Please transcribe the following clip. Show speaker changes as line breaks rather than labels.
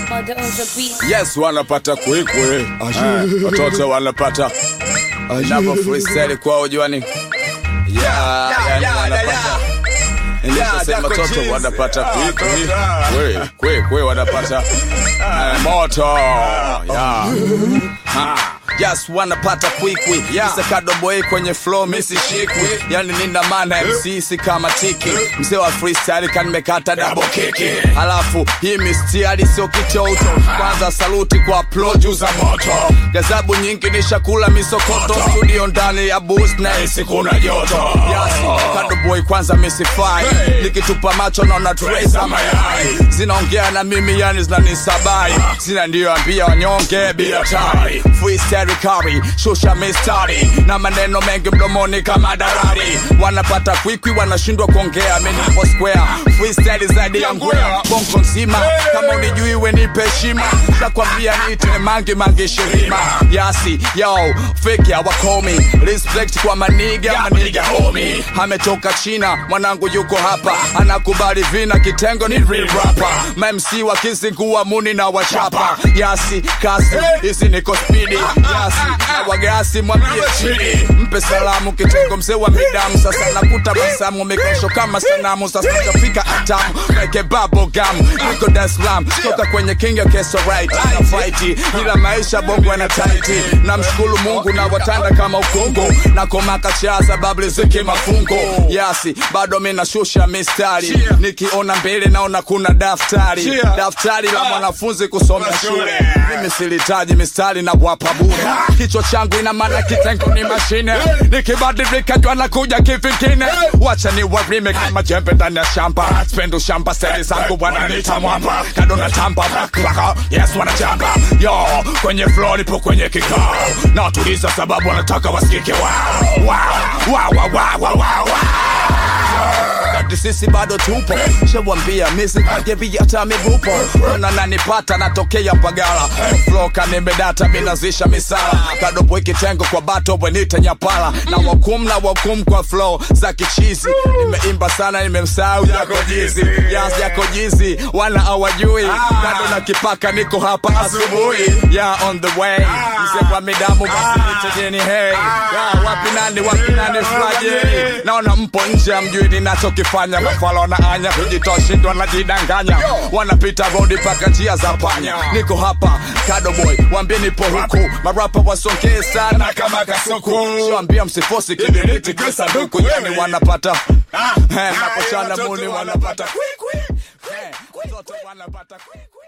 Mother on the beat.
Yes, wanapata kwikwi Eh, watoto wanapata inapo freestyle kwao juani Yeah, yani wanapata Nilishasema watoto wanapata kwikwi kwe kwe kwe wanapata eh, moto yeah. Ha. Yes, wanapata kwikwi yeah. Isakado boy kwenye flow misi shikwi yani nina maana MC si kama tiki mzee wa freestyle kanimekata double kiki halafu hii mistiari sio kitoto kwanza saluti kwa ploju za moto gazabu nyingi ni shakula misokoto studio ndani ya boost na isi kuna joto yasi kado boy kwanza misifai nikitupa macho naona tray za mayai zinaongea na mimi yani zinanisabai zinandiambia wanyonge bila tai freestyle kari shusha mistari na maneno mengi mdomoni kama darari wanapata kwikwi wanashindwa kuongea mimi nipo square freestyle zaidi ya ngwea bongo nzima kama unijui we nipe heshima nakwambia niite mangi mangi shirima yasi yo fake hawakomi respect kwa maniga maniga homi ametoka china mwanangu yuko hapa anakubali vina kitengo ni real rapper mamc wakizingua muni na wachapa yasi kasi hizi niko spidi yasi na wagasi mwambie chini mpe salamu kitengo mzee wa midamu sasa nakuta basamu mikosho kama sanamu sasa tafika atamu like bubble gum niko Dar es Salaam toka kwenye king ya keso right na fight ila maisha bongo na tight na mshukuru Mungu na watanda kama ukungu na komaka cha sababu riziki mafungo yasi bado mimi nashusha mistari nikiona mbele naona kuna daftari daftari la mwanafunzi kusoma shule mimi silitaji mistari na wapa bure kichwa changu ina maana kitengo ni mashine nikibadilika jua nakuja kivingine wacha ni warime kama jembe ndani ya shamba spendo shamba seli zangu bwana nita mwamba kado na tamba baklaka yes wanachamba yo kwenye flow nipo kwenye kikao na watuliza sababu wanataka wasikike wow wow wow wow wow wow wow wakati sisi bado tupo shawambia misikajevi hata mivupo ona nanipata natokea pagala flo kanimedata minazisha misala kadopo ikitengo kwa bato bwenite nyapala na wakum na wakum kwa flow za kichizi nimeimba sana nimemsahau yako jizi yas yako jizi wana awajui bado na kipaka niko hapa asubuhi ya on the way mse kwa midamu basi nitajeni hey ya wapi nani wapi nani flaje naona mpo nje amjui ninachokifanya mafala na anya kujitoa shindwa najidanganya wanapita rodi paka njia za panya niko hapa kado boy wambie nipo huku marapa wasongee sana kama kasuku shambia msifosi kibiriti kisanduku yani wanapata Eh, napochana muni wanapata kwikwi Eh, watoto wanapata kwikwi